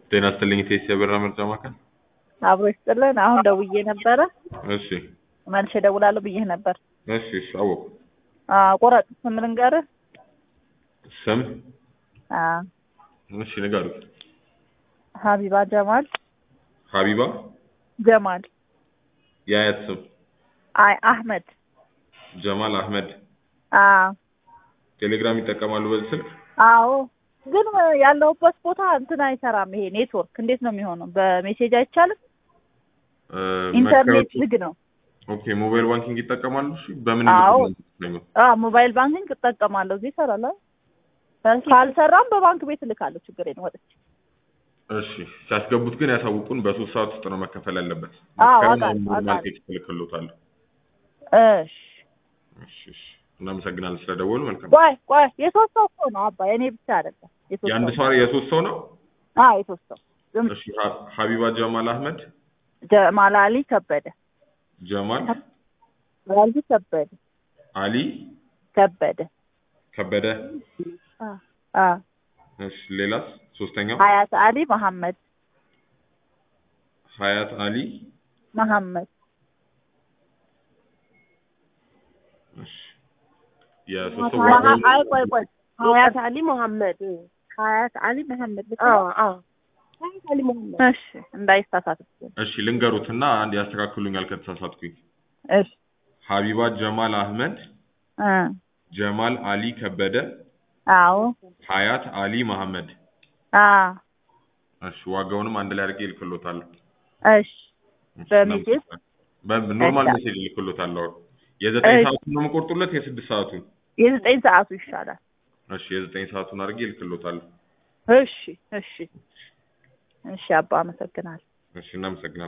ጤና ይስጥልኝ ቴስ የብር ምርጫ ማዕከል። አብሮ ይስጥልን። አሁን ደውዬ ነበረ እሺ መልሼ እደውላለሁ ብዬህ ነበር። እሺ እሺ አወኩ። አዎ ቆረጥ ስም ልንገርህ? ስም አዎ እሺ ንገሩ። ሀቢባ ጀማል ሀቢባ ጀማል የአያት ስም አይ አህመድ ጀማል አህመድ። አዎ ቴሌግራም ይጠቀማሉ በዚህ ስልክ? አዎ ግን ያለሁበት ቦታ እንትን አይሰራም። ይሄ ኔትወርክ እንዴት ነው የሚሆነው? በሜሴጅ አይቻልም። እ፣ ኢንተርኔት መታወቂያ- ዝግ ነው። ኦኬ ሞባይል ባንኪንግ ይጠቀማሉ? እሺ በምን አዎ። ነው? አዎ ሞባይል ባንኪንግ እጠቀማለሁ። እዚህ ይሰራል። አይደል? ካልሰራም በባንክ ቤት እልካለሁ። ችግር የለም ወጥቼ እሺ ሲያስገቡት ግን ያሳውቁን። በሶስት ሰዓት ውስጥ ነው መከፈል ያለበት። አዎ፣ ከአሁን አውቃለሁ፣ ኖርማል አውቃለሁ። ቴክስት እልክልዎታለሁ። እሺ እሺ እሺ እናመሰግናለን ስለደወሉ። መልካም ቆይ ቆይ የሶስት ሰው እኮ ነው አባ የኔ ብቻ አይደለም። የሶስት የአንድ ሰው ሰው የሶስት ሰው ነው? አዎ የሶስት ሰው ዝም እሺ ሀ- ሀቢባ ጀማል አህመድ ጀማል አሊ ከበደ ጀማል አሊ ከበደ አሊ ከበደ ከበደ። አ አ እሺ ሌላስ? ሶስተኛው ሀያት አሊ መሐመድ ሀያት አሊ መሐመድ እሺ የሶስት ሰው መሀ- ዋጋው አይ ቆይ ቆይ ሀያት አሊ መሐመድ ሀያት አሊ መሐመድ ልክ ነው? ሀያት አሊ መሐመድ እሺ እንዳይሳሳት እሺ ልንገሩትና አንድ ያስተካክሉኛል ከተሳሳትኩኝ። እሺ ሀቢባ ጀማል አህመድ እ ጀማል አሊ ከበደ አዎ ሀያት አሊ መሐመድ። አ እሺ ዋጋውንም አንድ ላይ አድርጌ እልክሎታለሁ። እሺ በሜሴጅ? በኖርማል እሺ። ሜሴጅ እልክሎታለሁ። የዘጠኝ እሺ። ሰዓቱን ነው የምቆርጡለት የስድስት ሰዓቱን? የዘጠኝ ሰዓቱ ይሻላል። እሺ የዘጠኝ ሰዓቱን አድርጌ እልክሎታለሁ። እሺ እሺ እሺ አባ አመሰግናለሁ። እሺ እናመሰግናለን።